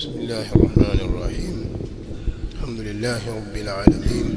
بسم الله الرحمن الرحيم الحمد لله رب العالمين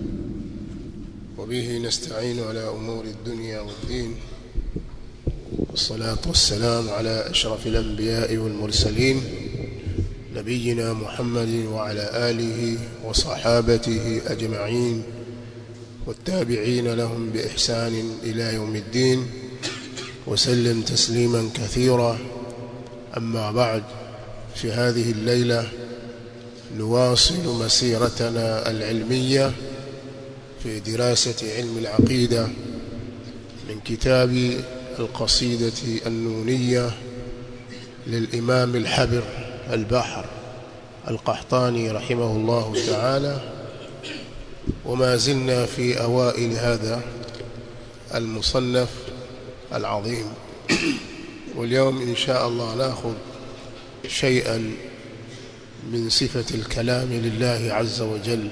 وبه نستعين على أمور الدنيا والدين والصلاة والسلام على أشرف الأنبياء والمرسلين نبينا محمد وعلى آله وصحابته أجمعين والتابعين لهم بإحسان إلى يوم الدين وسلم تسليما كثيرا أما بعد في هذه الليلة نواصل مسيرتنا العلمية في دراسة علم العقيدة من كتاب القصيدة النونية للإمام الحبر البحر القحطاني رحمه الله تعالى وما زلنا في أوائل هذا المصنف العظيم واليوم إن شاء الله نأخذ شيئا من صفة الكلام لله عز وجل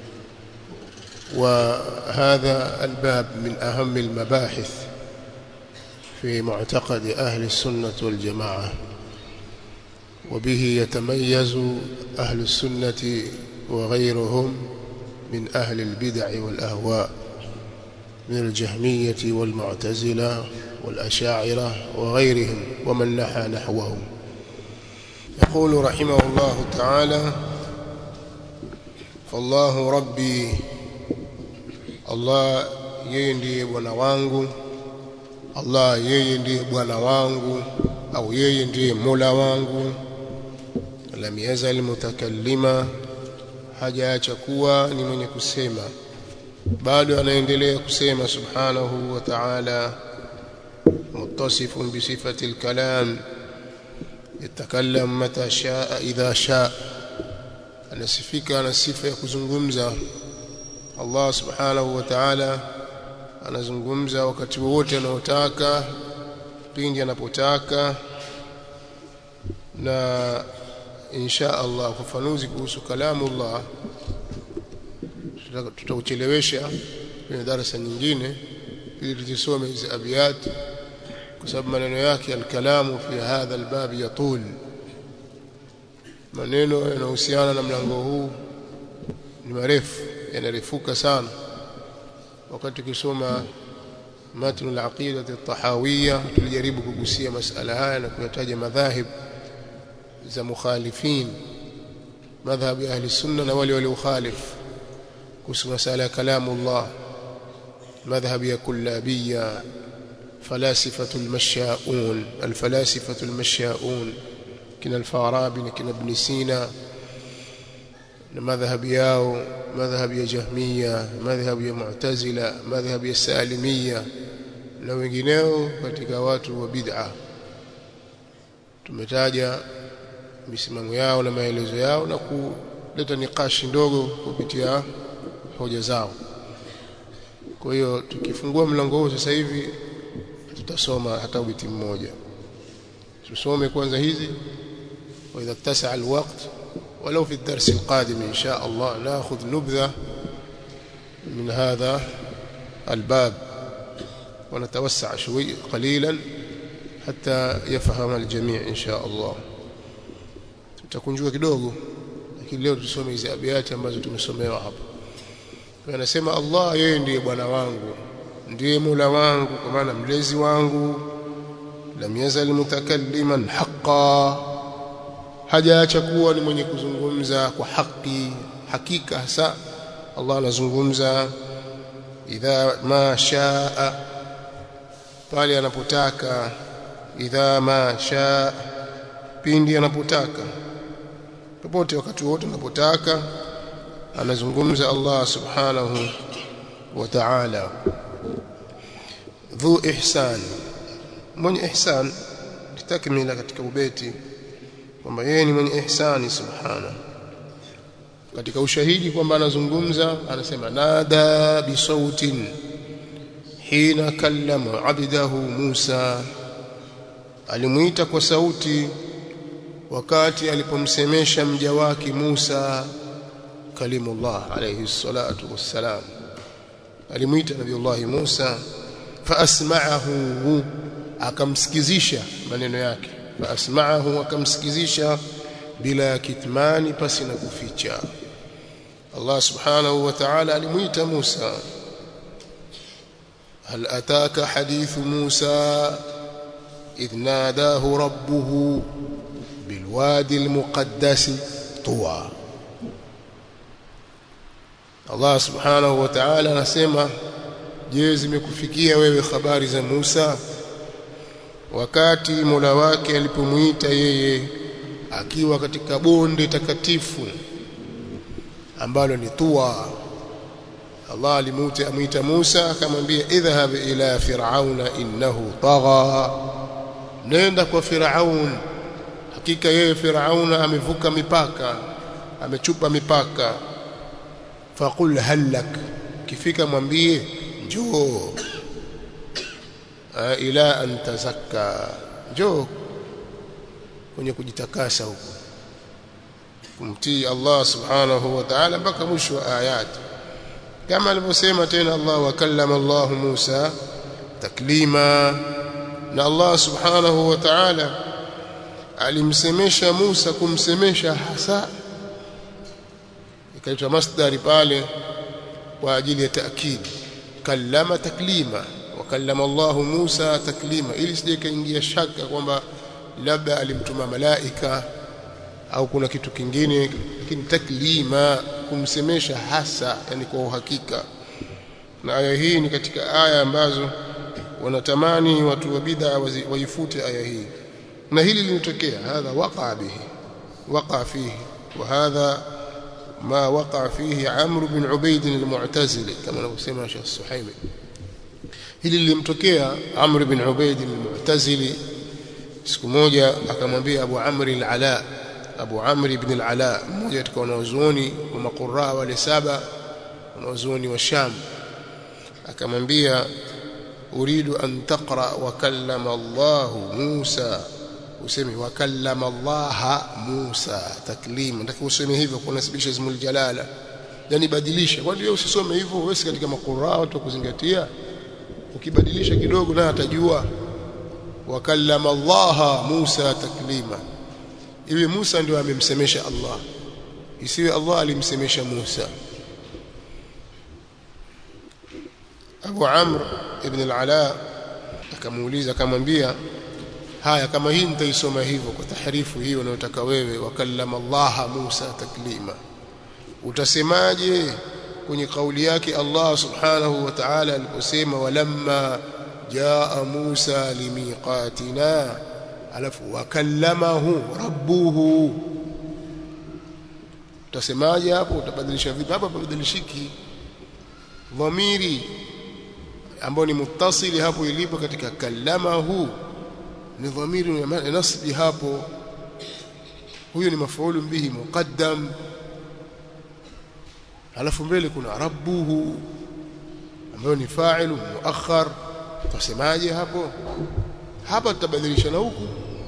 وهذا الباب من أهم المباحث في معتقد أهل السنة والجماعة وبه يتميز أهل السنة وغيرهم من أهل البدع والأهواء من الجهمية والمعتزلة والأشاعرة وغيرهم ومن نحى نحوهم يقول رحمه الله تعالى فالله ربي Allah yeye ndiye bwana wangu Allah yeye ndiye bwana wangu au yeye ndiye Mola wangu lam yazal mutakallima hajaacha kuwa ni mwenye kusema bado anaendelea kusema subhanahu wa ta'ala متصف بصفة الكلام يتكلم متى شاء إذا شاء anasifika ana sifa ya kuzungumza Allah subhanahu wa ta'ala anazungumza wakati wowote anaotaka pindi anapotaka na insha Allah ufafanuzi kuhusu kalamu Allah tutauchelewesha kwenye darasa nyingine ili tuzisome hizi abiyat kwa sababu maneno yake alkalamu fi hadha albab yatul maneno yanahusiana na mlango huu ni marefu yanarefuka sana wakati tukisoma matn al-aqida at-tahawiyya tulijaribu kugusia masala haya na kuyataja madhahib za mukhalifin madhhab ya ahli sunna na wale waliokhalif kuhusu masala ya kalamu Allah madhhab ya kullabiyya فلاسفة المشاؤون الفلاسفة المشاؤون كنا الفارابي كنا ابن سينا مذهب ياو مذهب يا جهمية مذهب يا معتزلة مذهب يا سالمية na wengineo katika watu wa bid'a tumetaja misimamo yao na maelezo yao na kuleta nikashi ndogo kupitia hoja zao kwa hiyo tukifungua mlango huu sasa hivi tutasoma hata ubiti mmoja tusome kwanza hizi wa idha tasaa alwaqt ولو في الدرس القادم إن شاء الله نأخذ نبذة من هذا الباب ونتوسع شوي قليلا حتى يفهم الجميع إن شاء الله tutakunjua kidogo lakini leo tusome hizi abiyati ambazo tumesomewa hapa anasema Allah yeye ndiye bwana wangu ndiye Mola wangu kwa maana mlezi wangu lam yazal mutakalliman haqqan hajaacha kuwa ni mwenye kuzungumza kwa haki hakika hasa Allah anazungumza idha ma shaa pale anapotaka idha ma shaa pindi anapotaka popote wakati wote anapotaka anazungumza Allah subhanahu wa ta'ala dhu ihsan mwenye ihsan kitakmila katika ubeti kwamba yeye ni mwenye ihsani subhana katika ushahidi kwamba anazungumza anasema nada bisautin hina kallama abdahu Musa alimuita kwa sauti wakati alipomsemesha mja wake Musa kalimullah alayhi salatu wassalam alimuita nabiiullah Musa fa asma'ahu akamsikizisha maneno yake faasma'ahu akamsikizisha bila ya kitmani pasi na kuficha Allah subhanahu wa ta'ala alimuita Musa هل أتاك حديث موسى إذ ناداه ربه بالوادي المقدس طوى Allah subhanahu wa ta'ala anasema je zimekufikia wewe habari za Musa wakati Mola wake alipomuita yeye akiwa katika bonde takatifu ambalo ni Tuwa Allah alimuita amuita Musa akamwambia idhhab ila fir'auna innahu tagha nenda kwa Firaun hakika yeye Firauna amevuka mipaka amechupa mipaka faqul halak kifika mwambie njoo ila an tazakka njoo kwenye kujitakasa huko kumtii Allah subhanahu wa ta'ala mpaka mwisho wa ayati kama alivyosema tena Allah wakallama Allah Musa taklima na Allah subhanahu wa ta'ala alimsemesha Musa kumsemesha hasa ikaitwa masdari pale kwa ajili ya taakid kallama taklima wakallama Allah Musa taklima ili sije kaingia shaka kwamba labda alimtuma malaika au kuna kitu kingine lakini taklima kumsemesha hasa yani kwa uhakika na aya hii ni katika aya ambazo wanatamani watu wa bid'a waifute aya hii na hili linatokea hadha waqa bihi waqa fihi wa hadha ما وقع فيه عمرو بن عبيد المعتزلي كما anavyosema Sheikh Suhaimi hili lilimtokea Amr bin Ubaid al-Mu'tazili siku moja akamwambia Abu Amr al-Ala Abu Amr ibn al-Ala mmoja katika wanazuoni wa maquraa wale saba wanazuoni wa Sham akamwambia uridu an taqra wa kallama Allah Musa useme wa kallama Allah Musa taklima nataka useme hivyo kunasibisha ismul jalala yani badilisha kwani wewe usisome hivyo wewe si katika maquraa watu kuzingatia ukibadilisha kidogo na atajua wa kallama Allah Musa taklima iwe Musa ndio amemsemesha Allah isiwe Allah alimsemesha Musa Abu Amr ibn al-Ala akamuuliza akamwambia haya kama hii nitaisoma hivyo kwa tahrifu hiyo unayotaka wewe wakallama Allah Musa taklima utasemaje kwenye kauli yake Allah subhanahu wa ta'ala aliposema walamma jaa Musa limiqatina alafu wakallamahu rabbuhu utasemaje hapo utabadilisha vipi hapa pabadilishiki dhamiri ambao ni muttasili hapo ilipo katika kallamahu ni dhamiri ya nasbi hapo huyo ni mafaulu bihi muqaddam alafu mbele kuna rabbuhu ambayo ni fa'ilu muakhar tusemaje hapo hapa tutabadilisha na huku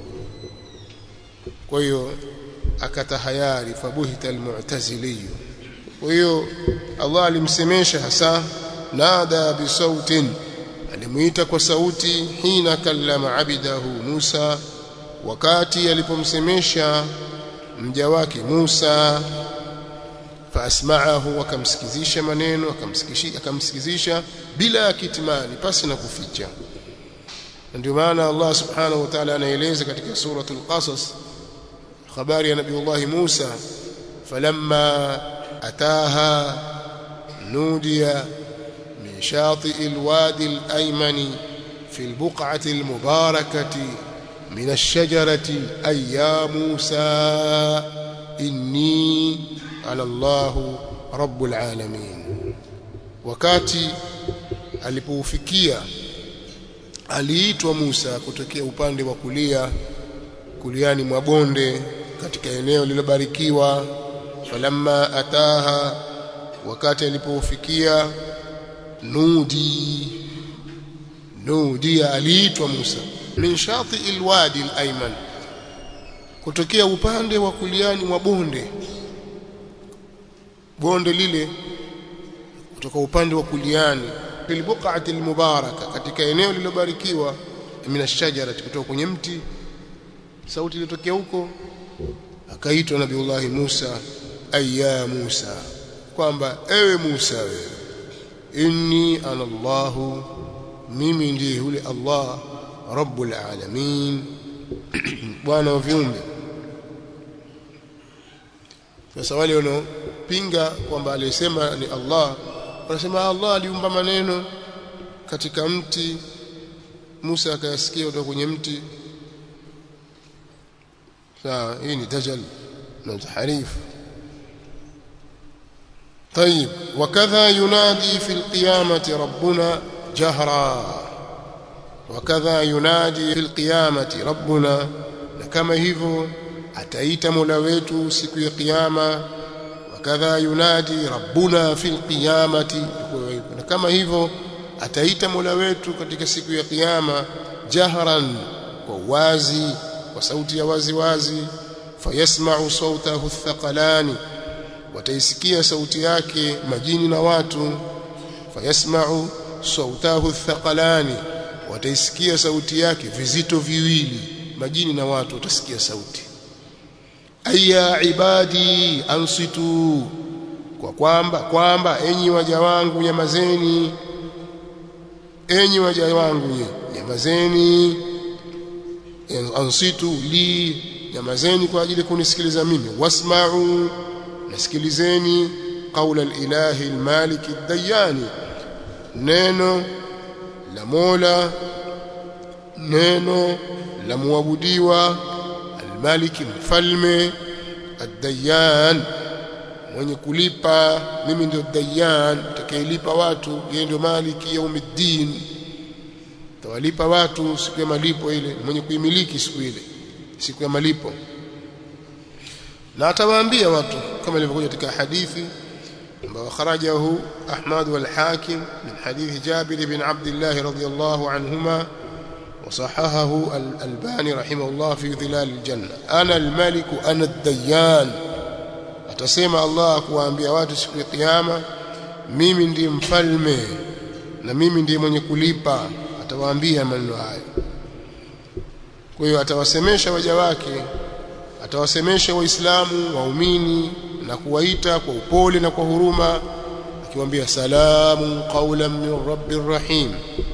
kwa hiyo akatahayari fabuhita almu'tazili kwa hiyo Allah alimsemesha hasa nada bisautin alimuita kwa sauti hina kallama abidahu Musa wakati alipomsemesha mja wake Musa faasma'ahu akamsikizisha maneno akamsikizisha akamsikizisha bila kitmani pasi na kuficha ndio maana Allah subhanahu wa ta'ala anaeleza katika suratul qasas habari ya nabii Musa falamma ataha nudiya min shati'i alwadi alayman fi albuq'ati almubarakati min ash-shajarati ay ya Musa inni ala Allah rabbul alamin wakati alipoufikia aliitwa Musa kutokea upande wa kulia kuliani mwa bonde katika eneo lililobarikiwa falamma ataha wakati alipoufikia nudi nudi aliitwa Musa min shati alwadi alayman kutokea upande wa kuliani mwa bonde bonde lile kutoka upande wa kuliani fil buq'ati almubaraka katika eneo lililobarikiwa min ashajara kutoka kwenye mti sauti ilitokea huko akaitwa nabiullah Musa ayya Musa kwamba ewe Musa wewe inni ana Allahu mimi ndiye yule Allah rabbul alamin bwana wa viumbe sasa wale wanaopinga kwamba aliyesema ni Allah wanasema Allah aliumba maneno katika mti Musa akayasikia kutoka kwenye mti sawa hii ni dajal na tahrif طيب وكذا ينادي في القيامة ربنا جهرا وكذا ينادي في القيامة ربنا كما hivyo ataita Mola wetu siku ya kiyama wakadha yunadi rabbuna fil qiyamati na kama hivyo ataita Mola wetu katika siku ya kiyama jahran kwa wazi kwa sauti ya wazi wazi fayasma'u sawtahu thaqalani wataisikia sauti yake majini na watu fayasma'u sawtahu thaqalani wataisikia sauti yake vizito viwili majini na watu watasikia sauti aya ibadi ansitu kwa kwamba kwamba enyi waja wangu nyamazeni enyi waja wangu nyamazeni ansitu li nyamazeni kwa ajili kunisikiliza mimi wasma'u nasikilizeni qaula al-ilahi al-malik ad-dayani neno la Mola neno la muabudiwa al-maliki mfalme ad-dayan mwenye kulipa mimi ndio dayan atakayelipa watu yeye ndio maliki yaumiddin tawalipa watu siku ya malipo ile mwenye kuimiliki siku ile siku ya malipo na atawaambia watu kama ilivyokuja katika hadithi ambayo kharajahu Ahmad wal Hakim min hadithi Jabir bin Abdullah radhiyallahu anhuma وصححه الألباني رحمه الله في ظلال الجنة أنا الملك أنا الديان atasema Allah kuwaambia watu siku ya kiyama mimi ndiye mfalme na mimi ndiye mwenye kulipa atawaambia maneno hayo kwa hiyo atawasemesha waja wake atawasemesha waislamu waumini na kuwaita kwa upole na kwa huruma akiwaambia salamu qawlan min rabbir rahim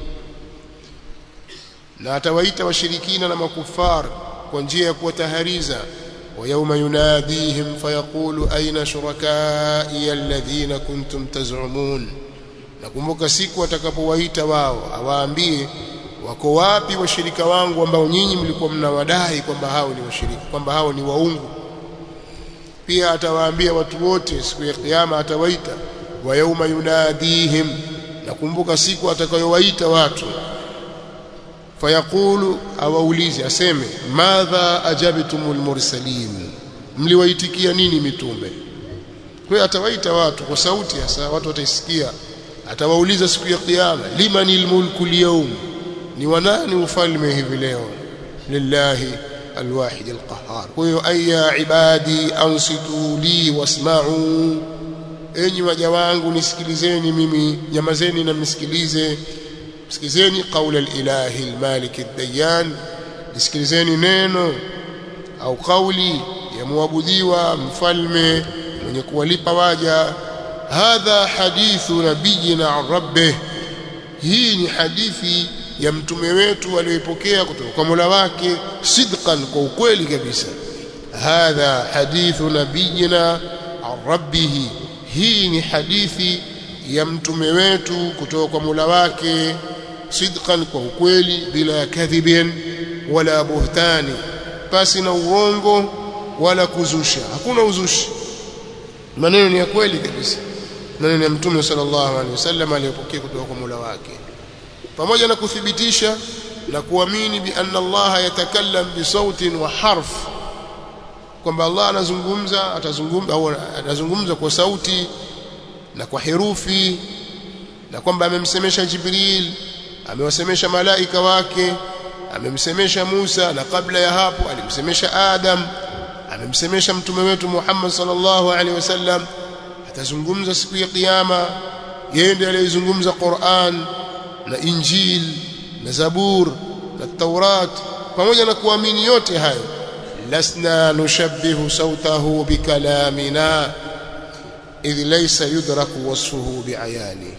na atawaita washirikina na makufar kwa njia ya kuwatahariza ويوم يناديهم فيقول أين شركائي الذين كنتم تزعمون nakumbuka siku atakapowaita wao awaambie wako wapi washirika wangu ambao nyinyi mlikuwa mnawadai kwamba hao ni washirika kwamba hao ni waungu pia atawaambia watu wote siku ya kiyama atawaita wa yauma yunadihim nakumbuka siku atakayowaita watu fayaqulu awaulize aseme madha ajabtumul mursalin mliwaitikia nini mitume kwa hiyo atawaita watu kwa sauti hasa watu wataisikia atawauliza siku ya kiyama limanil mulku alyawm ni wanani ufalme hivi leo lillahi alwahid alqahhar kwa hiyo aya ibadi ansitu li wasma'u enyi waja wangu nisikilizeni mimi nyamazeni na mnisikilize sikilizeni qaula alilahi almalik ad-dayan nisikilizeni neno au kauli ya muabudiwa mfalme mwenye kuwalipa waja hadha hadithu nabiyina an rabbih hii ni hadithi ya mtume wetu aliyoipokea kutoka kwa Mola wake sidqan kwa ukweli kabisa hadha hadithu nabiyina an rabbih hii ni hadithi ya mtume wetu kutoka kwa Mola wake sidqan kwa ukweli bila kadhibin wala buhtani pasi na uongo wala kuzusha hakuna uzushi maneno ni ya kweli kabisa maneno ya mtume sallallahu alaihi wasallam aliyopokea kutoka kwa Mola wake pamoja na kuthibitisha na kuamini bi anna Allah yatakallam bi sautin wa harf kwamba Allah anazungumza atazungumza au anazungumza kwa sauti na kwa herufi na kwamba amemsemesha Jibril amewasemesha malaika wake amemsemesha Musa na kabla ya hapo alimsemesha Adam amemsemesha mtume wetu Muhammad sallallahu alaihi wasallam atazungumza siku ya kiyama yeye ndiye aliyezungumza Qur'an na Injil na Zabur na Taurat pamoja na kuamini yote hayo lasna nushabbihu sautahu bikalamina idh laysa yudraku wasfuhu biayani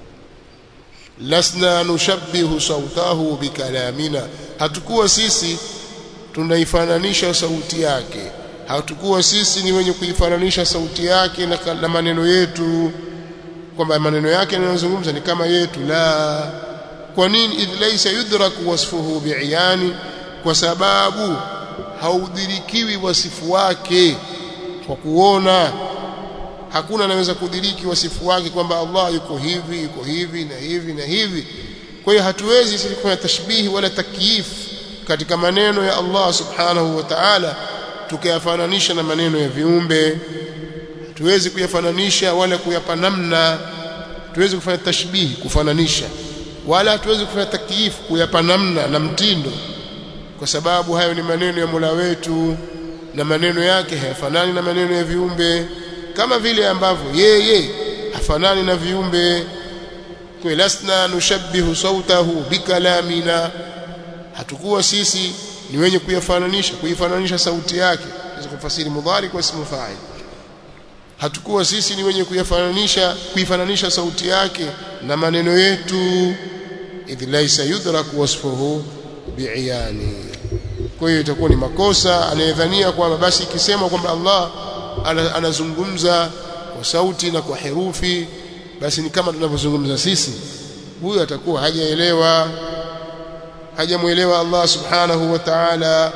lasna nushabbihu sautahu bikalamina hatukuwa sisi tunaifananisha sauti yake hatukuwa sisi ni wenye kuifananisha sauti yake na, na maneno yetu kwamba maneno yake yanayozungumza ni kama yetu la kwa nini idh laysa yudraku wasfuhu bi'yani kwa sababu haudhirikiwi wasifu wake kwa kuona hakuna anaweza kudhiriki wasifu wake kwamba Allah yuko hivi yuko hivi na hivi na hivi kwa hiyo hatuwezi sisi kufanya tashbihi wala takyif katika maneno ya Allah subhanahu wa ta'ala tukayafananisha na maneno ya viumbe tuwezi kuyafananisha wala kuyapa namna tuwezi kufanya tashbihi kufananisha wala tuwezi kufanya takyif kuyapa namna na mtindo kwa sababu hayo ni maneno ya Mola wetu na maneno yake hayafanani na maneno ya viumbe kama vile ambavyo yeye hafanani na viumbe kwa lasna nushabbihu sautahu bikalamina hatukuwa sisi ni wenye kuyafananisha kuifananisha sauti yake hizo kufasiri mudhari kwa ismu fa'il hatukuwa sisi ni wenye kuyafananisha kuifananisha sauti yake na maneno yetu idh laysa yudraku wasfuhu bi'iyani kwa hiyo itakuwa ni makosa anayedhania kwamba basi ikisema kwamba Allah anazungumza kwa sauti na kwa herufi basi ni kama tunavyozungumza sisi huyo atakuwa hajaelewa hajamuelewa Allah subhanahu wa ta'ala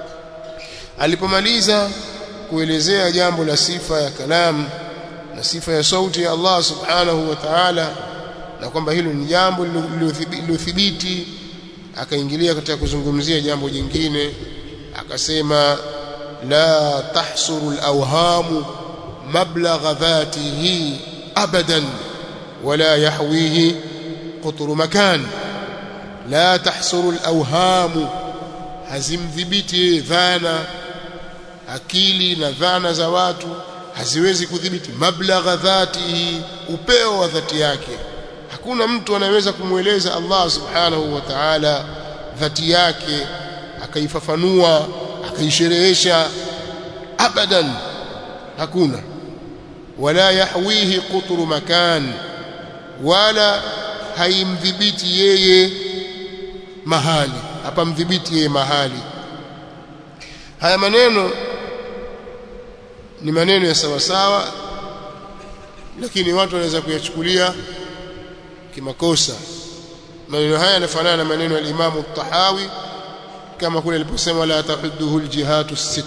alipomaliza kuelezea jambo la sifa ya kalam na sifa ya sauti ya Allah subhanahu wa ta'ala na kwamba hilo ni jambo lilothibiti akaingilia katika kuzungumzia jambo jingine akasema la tahsuru al-awhamu mablagha dhatihi abadan wala yahwihi qutru makan la tahsuru al-awhamu hazimdhibiti dhana akili na dhana za watu haziwezi kudhibiti mablagha dhatihi upeo wa dhati yake hakuna mtu anayeweza kumweleza Allah subhanahu wa ta'ala dhati yake akaifafanua akaisherehesha abadan hakuna wala yahwihi qutru makan wala haimdhibiti yeye mahali hapa mdhibiti yeye mahali haya maneno ni maneno ya sawa sawa lakini watu wanaweza kuyachukulia kimakosa maneno haya yanafanana na maneno ya Imam At-Tahawi kama kule aliposema la tahudduhu al-jihatu sit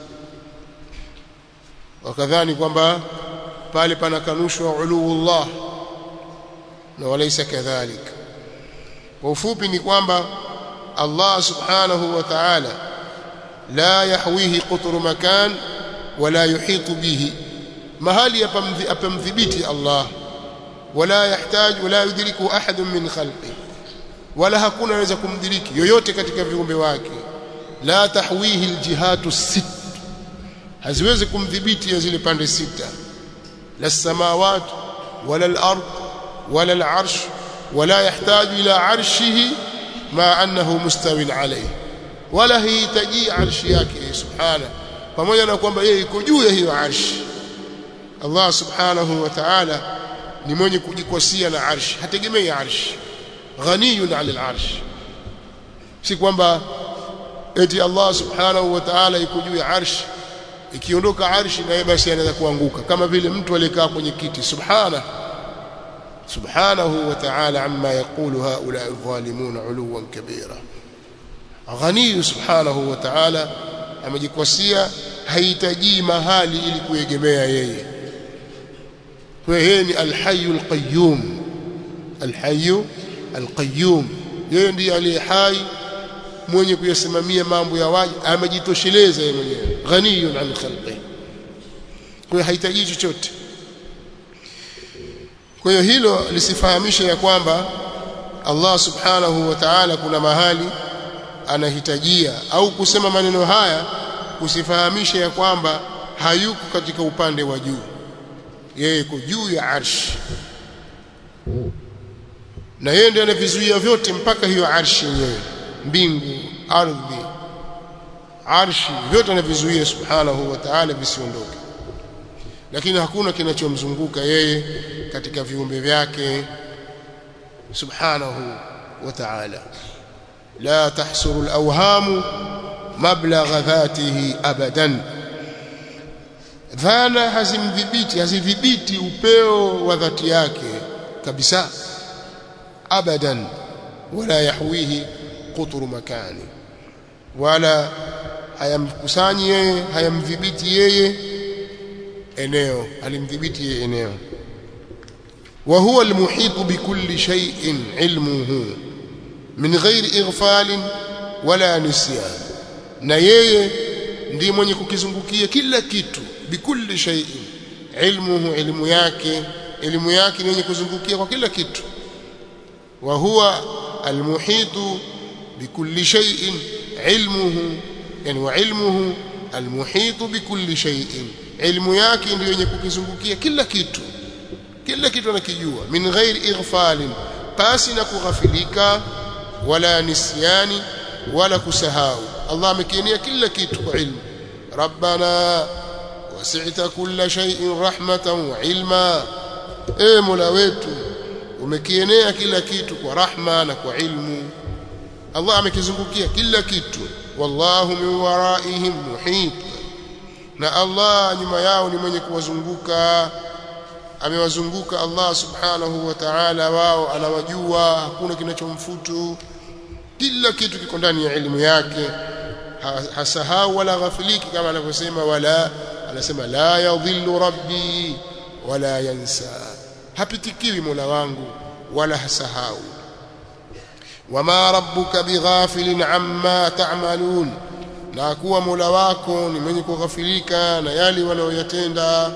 wakadhani kwamba pale panakanushwa uluullah na walaysa kadhalik kwa ufupi ni kwamba Allah subhanahu wa ta'ala la yahwihi qutru makan wala yuhitu bihi mahali apamdhibiti Allah wala yahtaj wala yudriku ahad min khalqi wala hakuna anaweza kumdhiriki yoyote katika viumbe wake la tahwihi aljihatu sit haziwezi kumdhibiti ya zile pande sita la samawat wala al-ard wala al-arsh wala yahtaju ila arshihi ma annahu mustawin alayhi wala hihitaji arshi yake subhana pamoja na kwamba yeye iko juu ya hiyo arshi Allah subhanahu wa ta'ala ni mwenye kujikwasia na arshi hategemei arshi ghaniyun 'ala al-arsh si kwamba eti Allah subhanahu wa ta'ala iko juu ya arshi ikiondoka arshi na yeye basi anaweza kuanguka kama vile mtu aliyekaa kwenye kiti subhana subhanahu wa ta'ala amma yaqulu haula adh-dhalimun 'uluwan kabira ghani subhanahu wa ta'ala amejikwasia hahitaji mahali ili kuegemea yeye kwa yeye ni al-hayyul qayyum al-hayyu al-qayyum yeye ndiye aliye hai mwenye kuyasimamia mambo ya waji amejitosheleza yeye mwenyewe ghaniyun an khalqi kwa hahitaji chochote kwa hiyo hilo lisifahamishe ya kwamba Allah subhanahu wa ta'ala kuna mahali anahitajia au kusema maneno haya kusifahamisha ya kwamba hayuko katika upande wa juu yeye yuko juu ya arshi na yeye ndiye anavizuia vyote mpaka hiyo arshi yenyewe mbingu ardhi arshi vyote anavizuia subhanahu wa ta'ala visiondoke lakini hakuna kinachomzunguka yeye katika viumbe vyake subhanahu wa ta'ala la tahsuru al-awham mablagha dhatihi abadan dhana hazimdhibiti hazidhibiti upeo wa dhati yake kabisa abadan wala yahwihi qutru makani wala hayamkusanyi yeye hayamdhibiti yeye eneo alimdhibiti yeye eneo wa huwa almuhitu bikulli shay'in ilmuhu min ghairi ighfal wala nisyan na yeye ndiye mwenye kukizungukia kila kitu bikulli shay'in ilmuhu ilmu yake elimu yake ni yenye kuzungukia kwa kila kitu wa huwa almuhitu bikulli shay'in ilmuhu yani wa ilmuhu almuhitu bikulli shay'in ilmu yake ndiyo yenye kukizungukia kila kitu kila kitu anakijua min ghairi ighfalin pasi na kughafilika wala nisyani wala kusahau Allah amekienia kila kitu kwa ilmu rabbana wasi'ta kulla shay'in rahmatan wa ilma e mola wetu umekienea kila kitu kwa rahma na kwa ilmu Allah amekizungukia kila kitu wallahu min waraihim muhit na Allah nyuma yao ni mwenye kuwazunguka amewazunguka Allah subhanahu wa ta'ala wao anawajua hakuna kinachomfutu kila kitu kiko ndani ya elimu yake hasahau wala ghafiliki kama anavyosema wala anasema la yadhillu rabbi wala yansa hapitikiwi mola wangu wala hasahau wama rabbuka bighafilin amma ta'malun na kuwa mola wako ni mwenye kughafilika na yale wanayoyatenda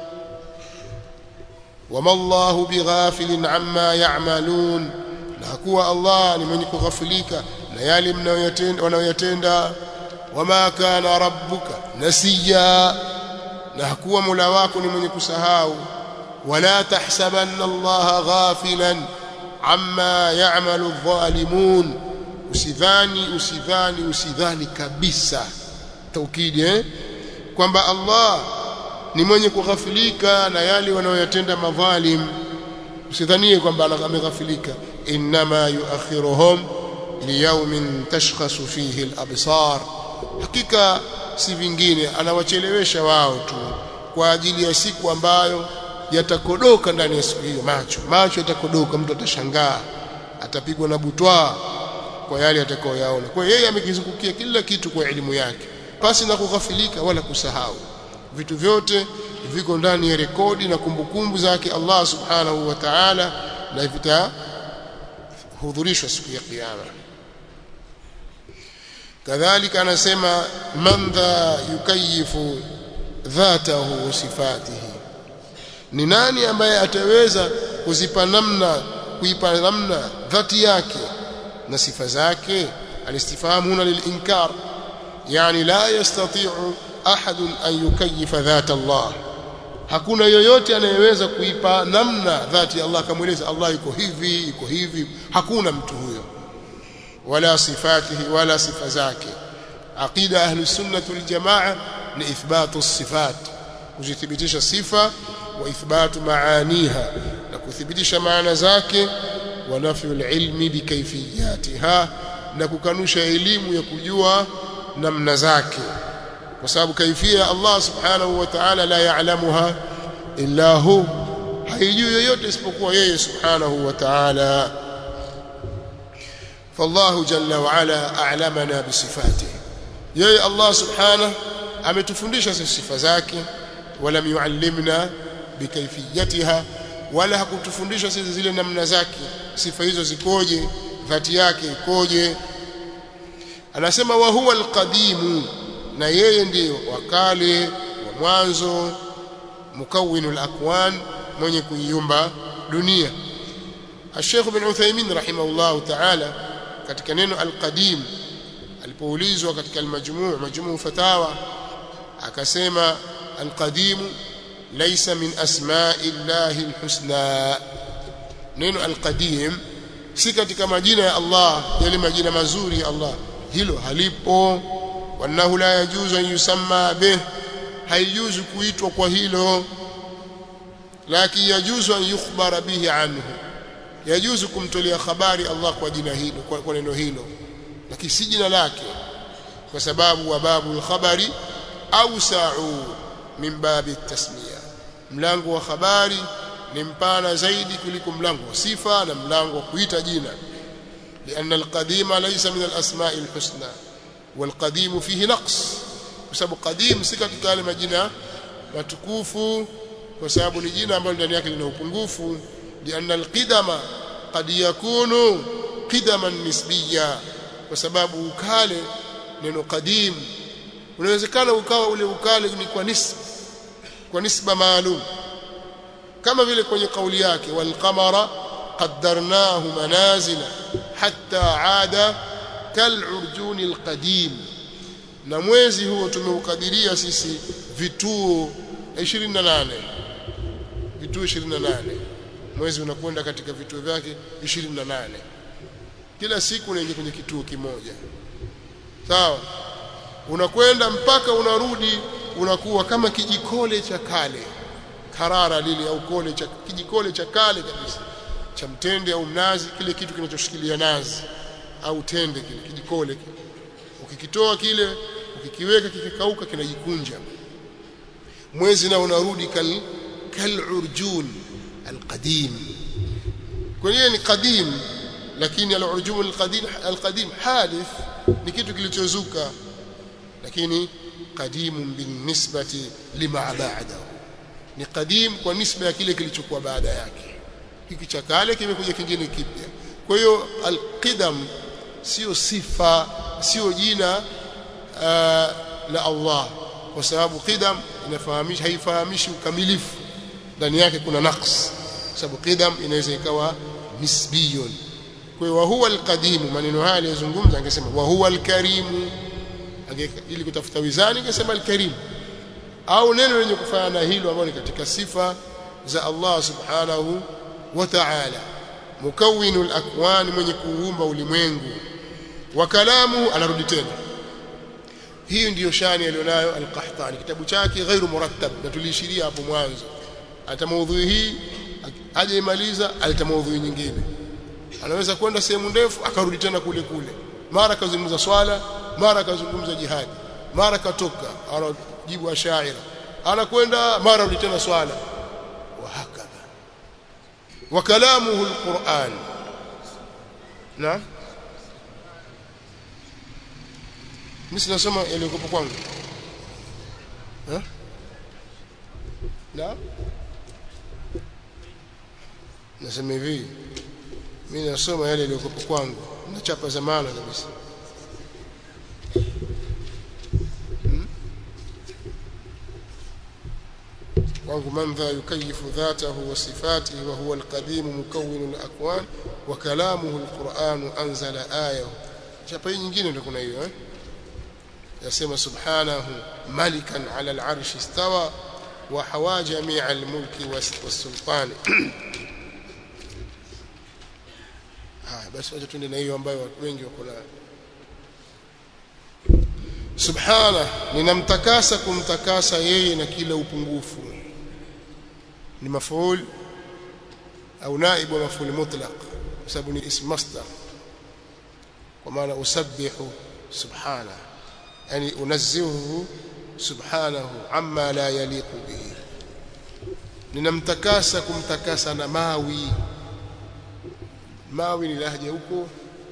wama Allahu bighafilin amma ya'malun na kuwa Allah ni mwenye kughafilika na yale mnayoyatenda wanayoyatenda wama kana rabbuka nasiya na hakuwa mola wako ni mwenye kusahau wala tahsabanna Allah ghafilan amma ya'malu adh-dhalimun usidhani usidhani usidhani kabisa taukidi eh kwamba Allah ni mwenye kughafilika na yale wanayoyatenda madhalim usidhanie kwamba ameghafilika inma yuakhiruhum liyawmin tashkhasu fihi al-absar hakika si vingine anawachelewesha wao tu kwa ajili ya siku ambayo yatakodoka ndani ya siku hiyo macho macho yatakodoka mtu atashangaa atapigwa na butwa kwa yale atakayoyaona kwa hiyo yeye amekizungukia kila kitu kwa elimu yake pasi na kughafilika wala kusahau vitu vyote viko ndani ya rekodi na kumbukumbu zake Allah subhanahu wa ta'ala na vitahudhurishwa siku ya kiyama kadhalika anasema man dha yukayifu dhatahu wa sifatihi ni nani ambaye ataweza kuzipa namna kuipa namna dhati yake na sifa zake alistifahamu huna lilinkar yani la yastati'u ahad an yukayifa dhata Allah hakuna yoyote anayeweza kuipa namna dhati ya Allah kamweleza Allah yuko hivi yuko hivi hakuna mtu huyo wala sifatihi wala sifa zake aqida ahli sunnah wal jamaa ni ithbatu sifat kuzithibitisha sifa wa ithbatu maaniha na kuthibitisha maana zake wa nafyu ilmi bikayfiyatiha na kukanusha elimu ya kujua namna zake kwa sababu kaifia Allah subhanahu wa ta'ala la ya'lamuha illa hu haijui yoyote isipokuwa yeye subhanahu wa ta'ala فالله جل وعلا أعلمنا بصفاته يا الله سبحانه ametufundisha sisi sifa zake wala yuallimna bikayfiyatiha wala hakutufundisha sisi zile namna zake sifa hizo zikoje dhati yake ikoje anasema wa huwa alqadimu na yeye ndiye wakale wa mwanzo mukawwinul akwan mwenye kuiumba dunia Sheikh bin Uthaymeen rahimahullah ta'ala katika neno alqadim alipoulizwa katika almajmuu majmuu fatawa akasema alqadim laysa min asma'i llahi alhusna neno alqadim si katika majina ya Allah yale majina mazuri ya Allah hilo halipo wanahu la yajuzu an yusamma bih haijuzu kuitwa kwa hilo lakini yajuzu an yukhbara bihi anhu yajuzu kumtolea habari Allah kwa jina hilo kwa, kwa neno hilo lakini si jina lake kwa sababu wa babu khabari awsa'u min babi tasmiya mlango wa habari ni mpana zaidi kuliko mlango wa sifa na mlango wa kuita jina لأن القديم ليس من الأسماء الحسنى والقديم فيه نقص بسبب قديم si katika yale majina matukufu kwa sababu ni jina ambalo ndani yake lina upungufu لأن القدم قد يكون قدما نسبيا kwa sababu ukale neno qadim unawezekana ukawa ule ukale ni kwa nisba kwa nisba maalum kama vile kwenye kauli yake wal qamara qaddarnahu manazila hatta aada kal urjuni al qadim na mwezi huo tumeukadiria sisi vituo 28 vituo 28 mwezi unakwenda katika vituo vyake 28 kila siku unaingia kwenye kituo kimoja sawa unakwenda mpaka unarudi unakuwa kama kijikole cha kale karara lile au kole cha kijikole cha kale kabisa cha mtende au mnazi kile kitu kinachoshikilia nazi au tende kile kijikole kile ukikitoa kile ukikiweka kikikauka kinajikunja mwezi na unarudi kal kal urjun alqadim kwenye ni qadim lakini al-urjum al-qadim al-qadim hadith ni kitu kilichozuka lakini qadimun binisbati lima ba'dahu ni qadim kwa nisba ya kile kilichokuwa baada yake hiki cha kale kimekuja kingine kipya kwa hiyo al-qidam sio sifa sio jina uh, la Allah kwa sababu qidam inafahamisha haifahamishi ukamilifu ndani yake kuna naqs sababu qidam inaweza ikawa nisbiyun kwa hiyo huwa alqadim maneno haya aliyozungumza angesema wa huwa alkarim ili kutafuta wizani angesema alkarim au neno lenye kufanana hilo ambalo ni katika sifa za Allah subhanahu wa ta'ala mukawwinul akwan mwenye kuumba ulimwengu wa kalamu anarudi tena hii ndiyo shani alionayo al-Qahtani kitabu chake ghairu murattab na tuliishiria hapo mwanzo ata maudhui hii hajaimaliza alita maudhui nyingine anaweza kwenda sehemu ndefu akarudi tena kule kule mara kazungumza swala mara kazungumza jihadi mara katoka anajibu ashaira anakwenda mara rudi tena swala wa hakadha wa kalamuhu alquran na mimi sinasoma yaliyokuwa kwangu eh na nasema hivi mimi nasoma yale yaliyokuwa kwangu nachapa zamana kabisa kwangu man dha yukayifu dhatahu wa sifatihi wa huwa alqadim mukawwin alakwan wa kalamuhu alquran anzala ayahu chapa hii nyingine ndio kuna hiyo eh yasema subhanahu malikan ala al'arshi istawa wa hawa jami'a almulki was-sultani haya basi wacha tuende na hiyo ambayo watu wengi wako nayo subhana ninamtakasa kumtakasa yeye na kila upungufu ni mafuul au naibu wa mafuul mutlaq kwa sababu ni ism masdar kwa maana usabbihu subhana yani unazzihu subhanahu amma la yaliqu bihi ninamtakasa kumtakasa na mawi mawi ni lahja huko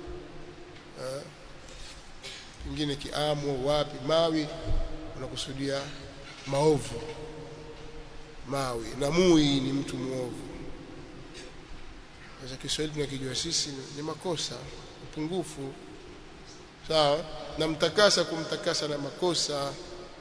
ingine kiamu wapi mawi unakusudia maovu mawi na mui ni mtu muovu sasa Kiswahili tunakijua sisi ni makosa upungufu sawa namtakasa kumtakasa na makosa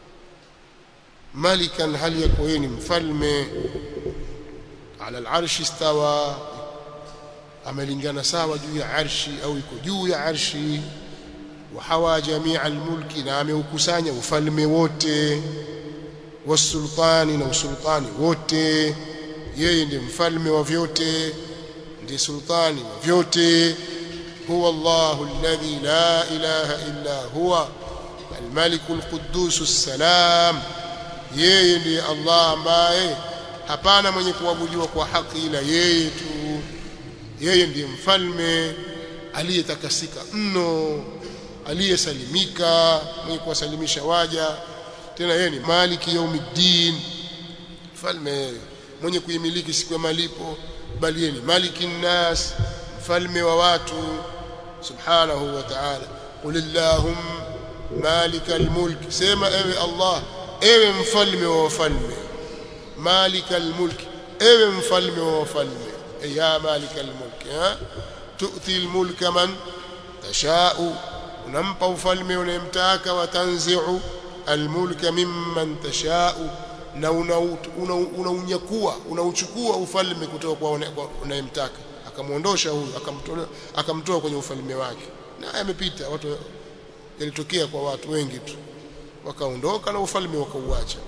malikan hali yako yeye ni mfalme ala al-arshi istawa amelingana sawa juu ya arshi au iko juu ya arshi wa hawa jamia almulki na ameukusanya ufalme wote wasultani na usultani wote yeye ndiye mfalme wa vyote ndiye sultani wa vyote huwa Allahu alladhi la ilaha illa huwa الملك القدوس السلام yeye ndiye Allah ambaye hapana mwenye kuabudiwa kwa haki ila yeye tu yeye ndiye mfalme aliyetakasika mno aliyesalimika mwenye kuwasalimisha waja tena yeye ni maliki yaumiddin mfalme mwenye kuimiliki siku ya malipo bali yeye ni maliki nnas mfalme wa watu subhanahu wa ta'ala qulillahum malika almulk sema ewe Allah ewe mfalme wa wafalme malika almulk ewe mfalme wa wafalme ya malika almulk ha tu'ti almulka man tashau unampa ufalme unayemtaka watanzi'u almulka mimman tashau na unaunyakua unauchukua ufalme kutoka kwa unayemtaka akamuondosha huyu akamtoa akamtoa kwenye ufalme wake na yamepita watu yalitokea kwa watu wengi tu wakaondoka na ufalme wakauacha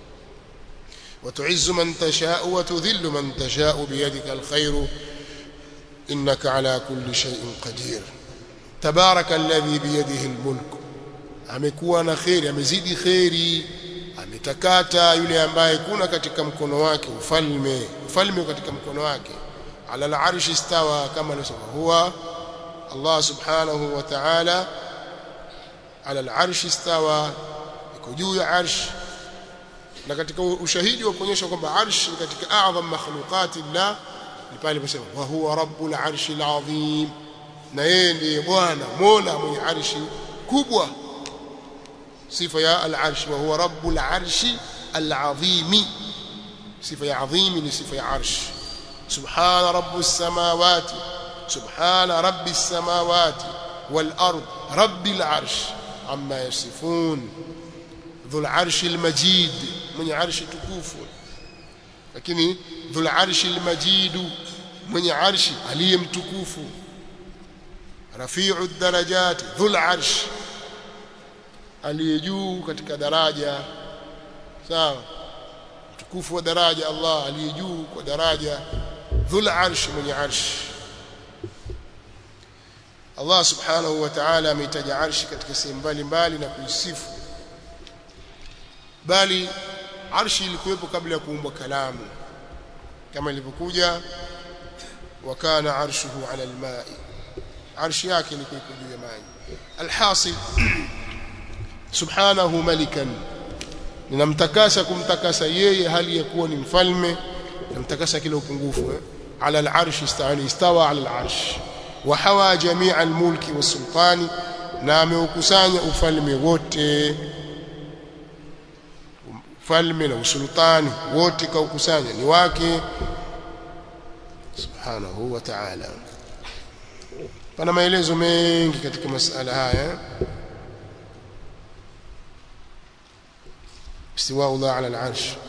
وتعز من تشاء وتذل من تشاء بيدك الخير إنك على كل شيء قدير تبارك الذي بيده الملك amekuwa na kheri amezidi kheri ametakata yule ambaye kuna katika mkono wake ufalme ufalme katika mkono wake ala al-arshi istawa kama anasema huwa Allah subhanahu wa ta'ala ala al-arshi istawa iko juu ya arsh na katika ushahidi wa kuonyesha kwamba arsh ni katika a'zam makhluqati Allah ni pale pasema wa huwa rabbul arshi al-azim na yeye ndiye bwana mola mwenye arshi kubwa sifa ya al-arsh wa huwa rabbul arshi al-azim sifa ya azim ni sifa ya arsh subhana rabbus samawati subhana rabbis samawati wal ard rabbil arsh amma yasifun dhul arshi al-majid mwenye arshi tukufu lakini dhul arshi al-majid mwenye arshi aliyemtukufu rafi'u darajat dhul arsh aliye juu katika daraja sawa tukufu wa daraja Allah aliye juu kwa daraja dhul arsh mwenye arsh Allah subhanahu wa ta'ala ameitaja arshi katika sehemu mbalimbali na kuisifu bali arshi ilikuwepo kabla ya kuumbwa kalamu kama ilivyokuja wakana arshuhu ala alma'i arshi yake ilikuwa juu ya maji alhasil subhanahu malikan ninamtakasa kumtakasa yeye hali ya kuwa ni mfalme namtakasa kila upungufu eh? ala al-arsh istawani istawa ala al-arsh wa hawa jami'a al-mulki was-sultani na ameukusanya ufalme wote ufalme na usultani wote kaukusanya ni wake subhanahu wa ta'ala pana maelezo mengi katika masala haya استواء الله على العرش